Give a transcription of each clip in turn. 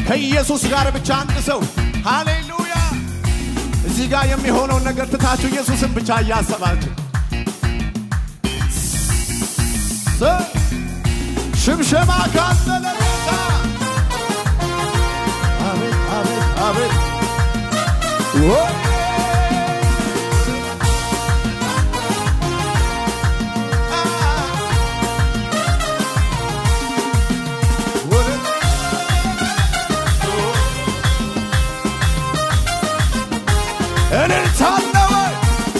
ከኢየሱስ ጋር ብቻ አንድ ሰው ሃሌሉያ። እዚህ ጋር የሚሆነውን ነገር ትታችሁ ኢየሱስን ብቻ እያሰባችሁ ሰ- ሽምሸማ ካለ ለጌታ አቤት አቤት አቤት ወይ እልልታለ ወይ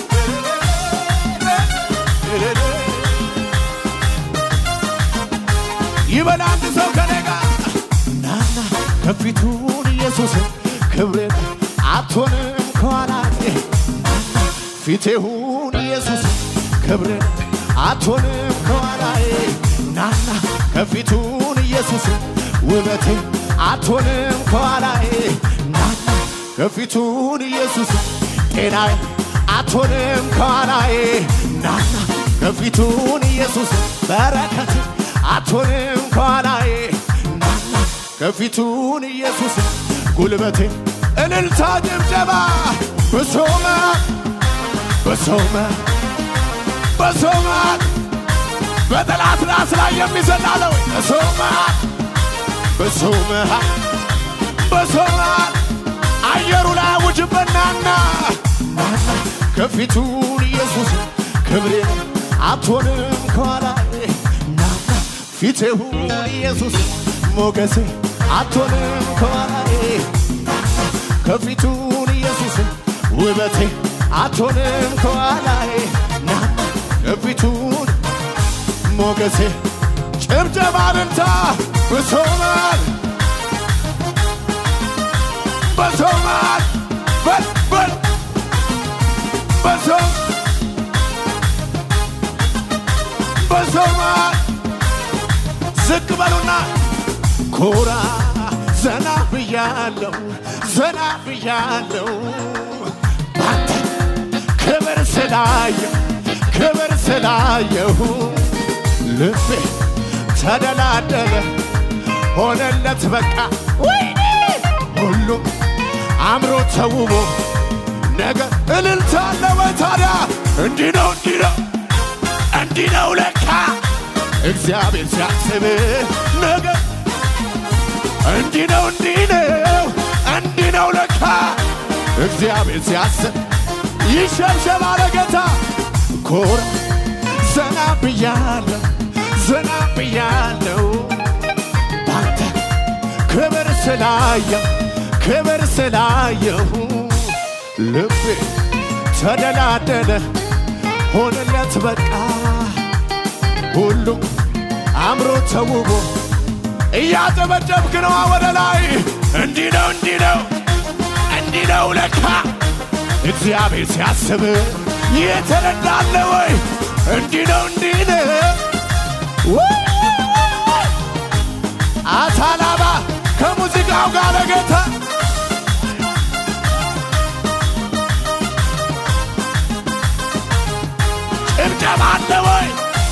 ይበል አንድ ሰው ከኔ ጋር ናና ከፊቱን ኢየሱስን ክብርን አትሆንም ከኋላዬ ናና ፊቴሁን ኢየሱስ ክብርን አትሆንም ከኋላዬ ናና ከፊቱን ኢየሱስ ውበቴ አትሆንም ከኋላዬ ናና ከፊቱን ኢየሱስ ጤናዬ አትሆንም ከኋላዬ ናና ከፊቱን ኢየሱስ በረከት አትሆንም ከኋላዬ ናና ከፊቱን ኢየሱስ ጉልበቴ እልልታ ጭብጨባ በሶመ በሶመ በሶመ በጠላት ራስ ላይ የሚዘላለው በሶመ በሶመ በሶመ አየሩ ላይ ውጅበናና ናና ከፊቱን ኢየሱስ ክብሬ አትሆንም ከኋላዬ ናና ፊቴሁን ኢየሱስ ሞገሴ አትሆንም ከኋላዬ ናና ከፊቱን ኢየሱስ ውበቴ አትሆንም ከኋላዬ ናና ከፊቱን ሞገሴ ጭብጨባ ልልታ ብሶማል በሶማል በል በል በሶም በሶማል ዝቅ በሉና ኮራ ዘና ብያለው ዘና ብያለው ባንተ ክብር ስላየው ክብር ስላየሁ ልቤ ተደላደለ ሆነለት በቃ ወይኔ ሁሉም አምሮ ተውቦ ነገር እልልታ አለ ወይ ታዲያ እንዲህ ነው እንዲህ ነው እንዲህ ነው ለካ እግዚአብሔር ሲያስብ ነገር እንዲህ ነው እንዲህ ነው እንዲህ ነው ለካ እግዚአብሔር ሲያስብ ይሸብሸብ አለ ጌታ ኮራ ዘና ብያለሁ ዘና ብያለሁ ባንተ ክብር ስላየው ክብር ስላየሁ ልቤ ተደላደለ ሆነለት በቃ ሁሉም አምሮ ተውቦ እያጨበጨብክ ነዋ ወደ ላይ እንዲህ ነው እንዲህ ነው እንዲህ ነው ለካ እግዚአብሔር ሲያስብ የተረዳለ ወይ እንዲህ ነው እንዲህ ነው ወይ! አታላባ ከሙዚቃው ጋር ለጌታ ጭብጨባ አለ ወይ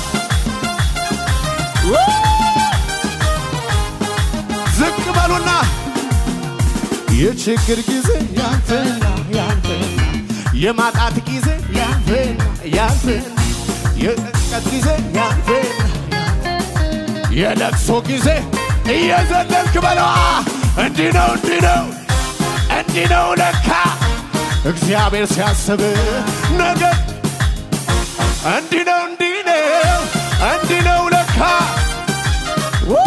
ወይ! ዝቅ በሉና የችግር ጊዜ ያንተና ያንተና የማጣት ጊዜ ያንተና ያንተና የጭንቀት ጊዜ ያንተና የለቅሶ ጊዜ እየዘለልክ በለዋ እንዲህ ነው እንዲህ ነው እንዲህ ነው ለካ እግዚአብሔር ሲያስብ ነገር እንዲህ ነው እንዲህ ነው እንዲህ ነው ለካ ው!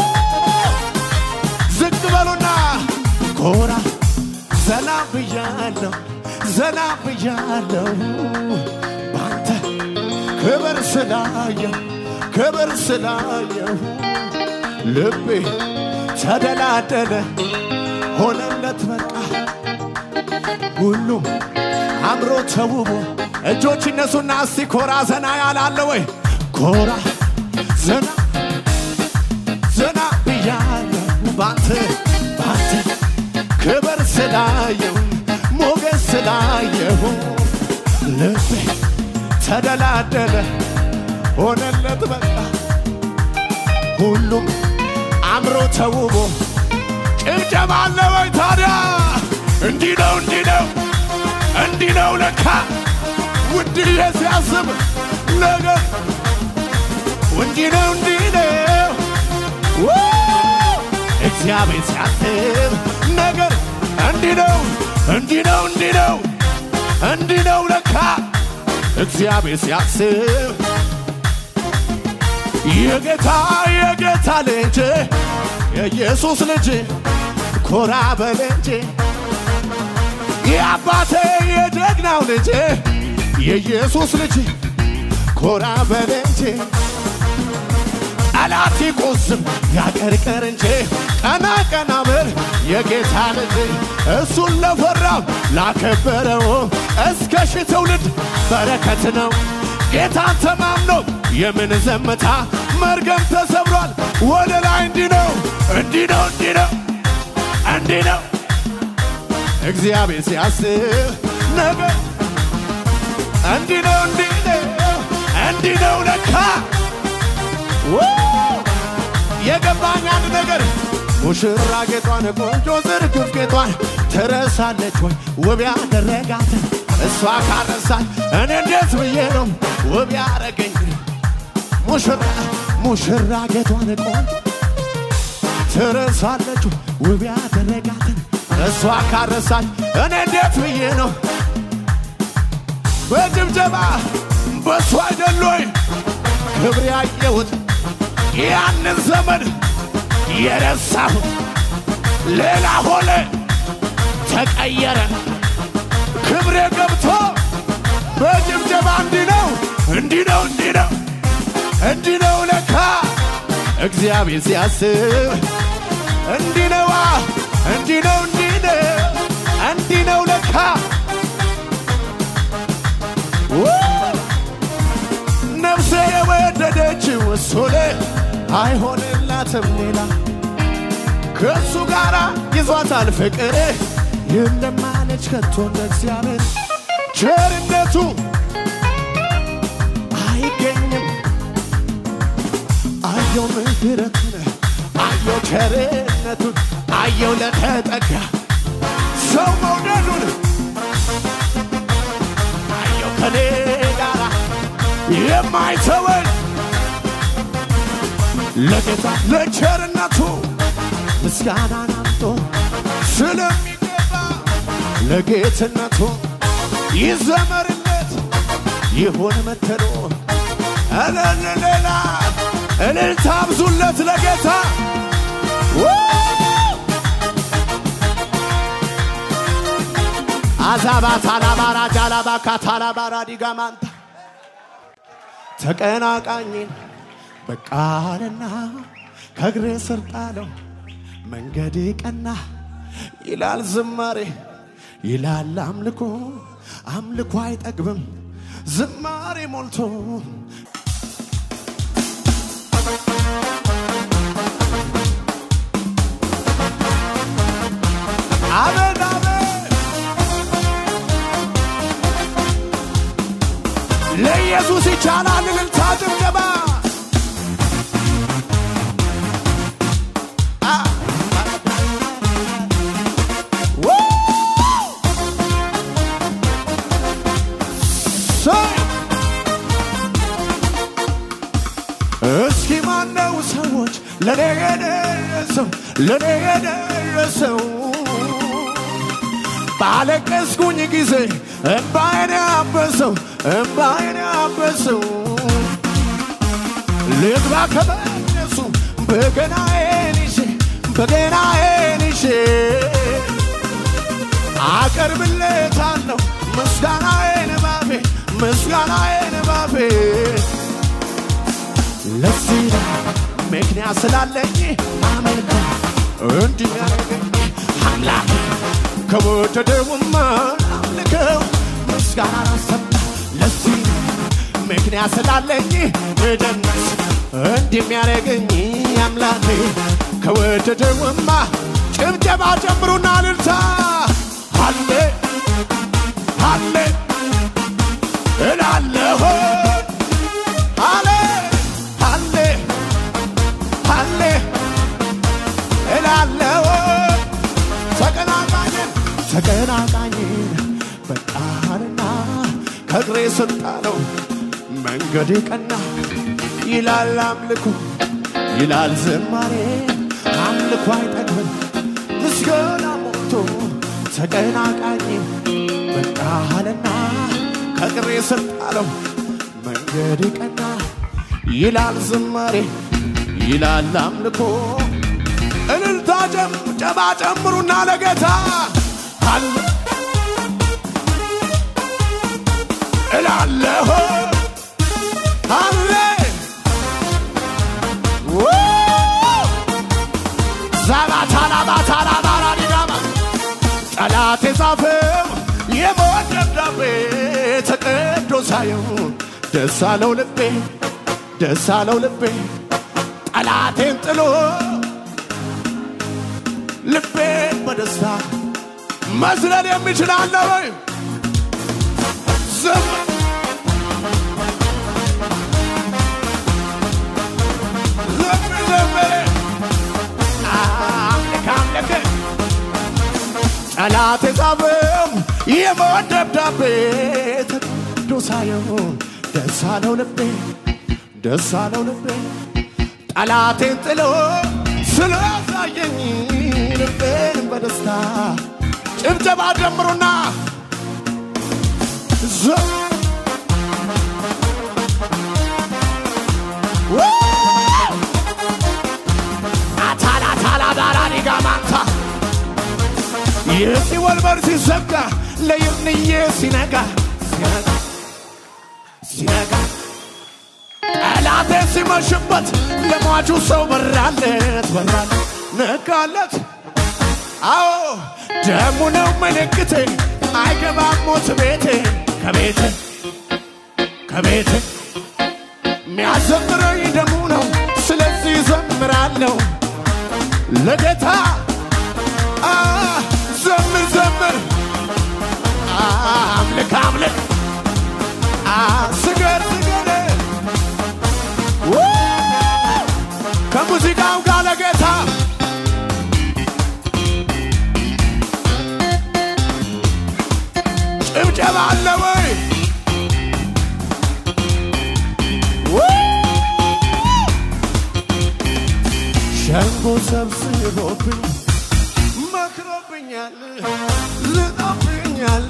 ዝቅ በሉና ኮራ ዘና ብያለሁ ዘና ብያለሁ ባንተ ክብር ስላየሁ ክብር ስላየሁ ልቤ ተደላደለ ሆነለት በቃ ሁሉም አምሮ ተውቦ እጆች እነሱና እስቲ ኮራ ዘና ያላለ ወይ ኮራ ዘና ዘና ብያለሁ ባንተ ባንተ ክብር ስላየሁ ሞገስ ስላየሁ ልቤ ተደላደለ ሆነለት በቃ ሁሉም አምሮ ተውቦ ጭብጨባ አለ ወይ ታዲያ? እንዲህ ነው እንዲህ ነው እንዲህ ነው ለካ ውድዬ ሲያስብ ነገር እንዲህ ነው እንዲህ ነው ው! እግዚአብሔር ሲያስብ ነገር እንዲህ ነው እንዲህ ነው እንዲህ ነው እንዲህ ነው ለካ እግዚአብሔር ሲያስብ የጌታ የጌታ ልጅ የኢየሱስ ልጅ ኮራ በል እንጂ የአባቴ የጀግናው ልጅ የኢየሱስ ልጅ ኮራ በል እንጂ ጠላት ይቆዝም ያቀርቀር እንጂ ቀና ቀና በል የጌታ ልጅ እሱን ለፈራው ላከበረው እስከ ሺህ ትውልድ በረከት ነው። ጌታን ተማምኖ የምን ዘመታ መርገም ተሰብሯል። ወደ ላይ እንዲህ ነው እንዲህ ነው እንዲህ ነው እንዲህ ነው እግዚአብሔር ሲያስብ ነገር እንዲህ ነው እንዲህ ነው እንዲህ ነው ለካ ው! የገባኝ አንድ ነገር ሙሽራ ጌጧን ቆንጆ ዝርግፍ ጌጧን ትረሳለች ወይ ውብ ያደረጋትን እሷ ካረሳች እኔ እንዴት ብዬ ነው ውብ ያረገኝ ሙሽራ ሙሽራ ጌጧን ቆንጆ ትረሳለች ወይ ውብ ያደረጋትን እሷ ካረሳች እኔ እንዴት ብዬ ነው በጭብጨባ በእሱ አይደል ወይ ክብር ያየሁት ያንን ዘመን የረሳሁት ሌላ ሆነ ተቀየረ ክብሬ ገብቶ በጭብጨባ እንዲህ ነው እንዲህ ነው እንዲህ ነው እንዲህ ነው ለካ እግዚአብሔር ሲያስብ እንዲህ ነዋ እንዲህ ነው እንዲህ ነው እንዲህ ነው ለካ ው! ነፍሴ የወደደችው እሱን አይሆንላትም ሌላ ከእሱ ጋር ይዟታል ፍቅር የለማለች ከቶ እንደ እግዚአብሔር ቸርነቱ አይገኝም አየው ምሕረቱን አየው ቸርነቱን አየው ለተጠጋ ሰው መውደዱን አየው ከኔ ጋር የማይተወን ለጌታ ለቸርነቱ ምስጋናን አምጦ ስለሚገባ ለጌትነቱ ይዘመርለት ይሁን መተዶ እልል ሌላ እልልታ አብዙለት ለጌታ ው! አዛባ ታላባራ ጃላባ ካታላባራ ዲጋማንታ ተቀናቃኝን በቃልና ከእግሬ ስር ጣለው መንገድ ቀና ይላል ዝማሬ ይላል አምልኮ አምልኮ አይጠግብም ዝማሬ ሞልቶ አሜን አሜን ለኢየሱስ ይቻላል እልልታ ጭብጨባ አ ው! ሰይ! እስኪ ማነው ሰዎች ለኔ የደረሰው ለኔ የደረሰው ባለቀስኩኝ ጊዜ እምባዬን ያበሰው እምባዬን ያበሰው ልግባ ከመቅደሱ በገናዬን ይዤ በገናዬን ይዤ አቀርብለታለሁ ምስጋናዬን ባፌ ምስጋናዬን ባፌ ለዚህ ነው ምክንያት ስላለኝ አመልከ እንዲህ ያደረገኝ አምላክ ከወደደውማ አምልከው ምስጋና አሰማ ለዚህ ነው ምክንያት ስላለኝ እደነስ እንዲህ የሚያደርገኝ አምላክ ከወደደውማ ጭብጨባ ጨምሩና ልልታ አለ አለ እላለሁ አለ አለ አለ እላለሁ ተቀናቃኝን በቃልና ከእግሬ ስጣለው መንገድ ቀና ይላል አምልኮ ይላል ዝማሬ አምልኮ አይጠግብም ምስጋና ሞልቶ ተቀናቃኝ በቃልና ከእግሬ ስጣለው መንገድ ቀና ይላል ዝማሬ ይላል አምልኮ እልልታ ጨባ ጨምሩና ለጌታ አለ እላለሁ አለ ዛባታላባታላባራዲጋማ ጠላት የጻፈው የሞት ደብዳቤ ተቀዶ ሳየው ደስ አለው ልቤ ደስ አለው ልቤ ጠላቴን ጥሎ ልቤን በደስታ መዝለል የሚችል አለ ወይ? ዝም ዝም ዝም አምልክ አምልክ ጠላት የጻፈው የሞት ደብዳቤ ተቀዶ ሳየው ደስ አለው ልቤ ደስ አለው ልቤ ጠላቴን ጥሎ ስላሳየኝ ልቤን በደስታ ጭብጨባ ጀምሩና ዞ አታላ ታላ ባራዲጋ ማንታ የሲኦል በር ሲዘጋ ለይምንዬ ሲነጋ ሲነጋ ሲነጋ ጠላቴ ሲመሽበት ለሟቹ ሰው በራለት በራለት ነጋለት አዎ ደሙ ነው ምልክቴ አይገባም ሞት ቤቴ ከቤቴ ከቤቴ የሚያዘምረኝ ደሙ ነው ስለዚህ ዘምራለሁ ለጌታ አ፣ ዘምር ዘምር አ፣ አምልክ አምልክ አ፣ ስገድ ስገድ ው! ከሙዚቃው ጋር ለጌታ ጭብጨባ አለ ወይ? ው! ሸንጎ ሰብስቦብኝ መክሮብኛል፣ ዝጦብኛል፣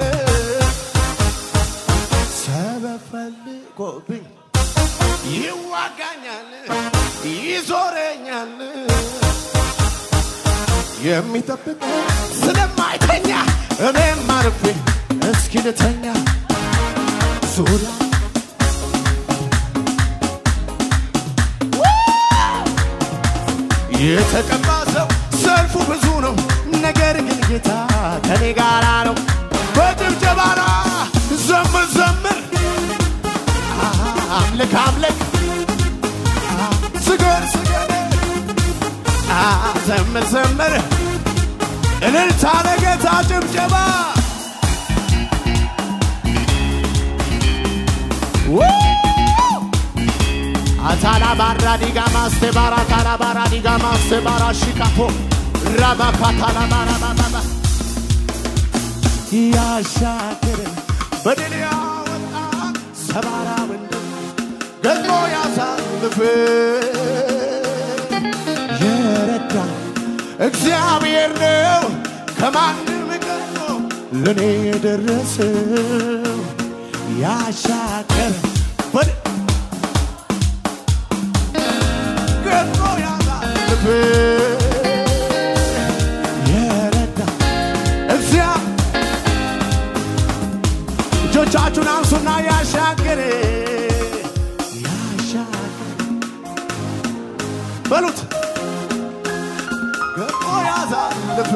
ሰበብ ፈልጎብኝ ይዋጋኛል፣ ይዞረኛል። የሚጠብቅ ስለማይተኛ እኔም አርፌ እስኪ ልተኛ ዙሪያ የተቀባ ሰው ሰልፉ ብዙ ነው፣ ነገር ግን ጌታ ከኔ ጋራ ነው። በጭብጨባና ዘምር ዘምር አምልክ አምልክ ስገድ ስገድ ዘምር ዘምር እልልታ ለጌታ ጭብጨባ አታላ ባራ ዲጋ ማስቴ ባራ ታላ ባራ ዲጋ ማስቴ ባራ ሽካፖ ራማ ካታላ ባራ ባባ ያሻገረን በድል ያወጣ ሰባራ ምንድን ገዝሞ ያሳልፍ የረዳ እግዚአብሔር ነው ከማንም ቀድሞ ለእኔ የደረሰው ያሻገረ በድ ገዝሞ ያሳልፍ የረዳ እግዚአብሔር እጆቻችሁን አንሱና ያሻገረ ያሻገረ በሉት ገቆ ያሳልፍ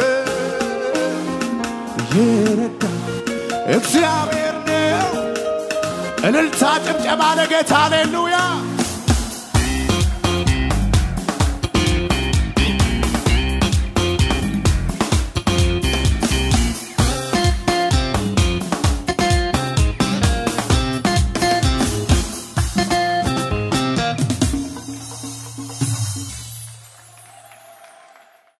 ይረዳ እግዚአብሔር ነው። እልልታ ጭብጨባ ለጌታ ሃሌሉያ